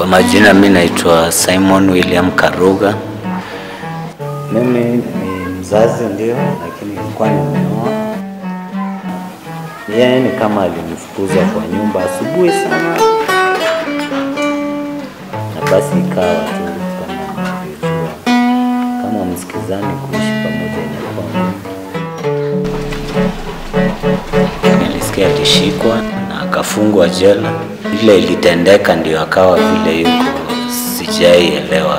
Kwa majina mi naitwa Simon William Karuga. Mimi ni mzazi ndio, lakini nilikuwa nimeoa. Yeye ni kama alinifukuza kwa nyumba asubuhi sana, na basi ikawa tu kama mnavyojua, kama msikizani, kuishi pamoja inakuwa ngumu. Nilisikia alishikwa na akafungwa jela. Vile ilitendeka ndio akawa vile yuko, sijaielewa.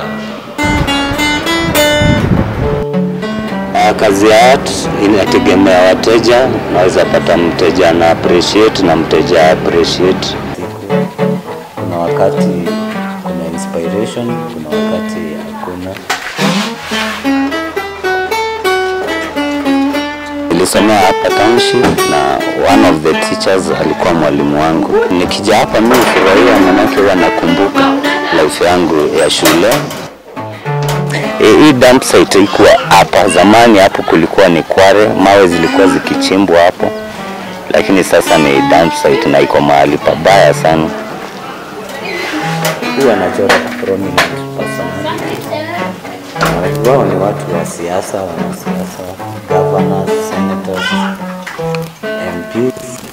Ah, Kazi ya art inategemea wateja. Naweza pata mteja ana appreciate na mteja appreciate. siku. Kuna wakati kuna inspiration, kuna wakati hakuna. Nilisomea hapa township na one of the teachers alikuwa mwalimu wangu. Nikija hapa mimi hufurahia, manake huwa nakumbuka life yangu ya shule. E, hii dump site ikuwa hapa zamani, hapo kulikuwa ni kware, mawe zilikuwa zikichimbwa hapo, lakini sasa ni dump site na iko mahali pabaya sana. Huwa anachora prominent personality. Na wengi wao ni watu wa siasa, wanasiasa, governors, senators, MPs.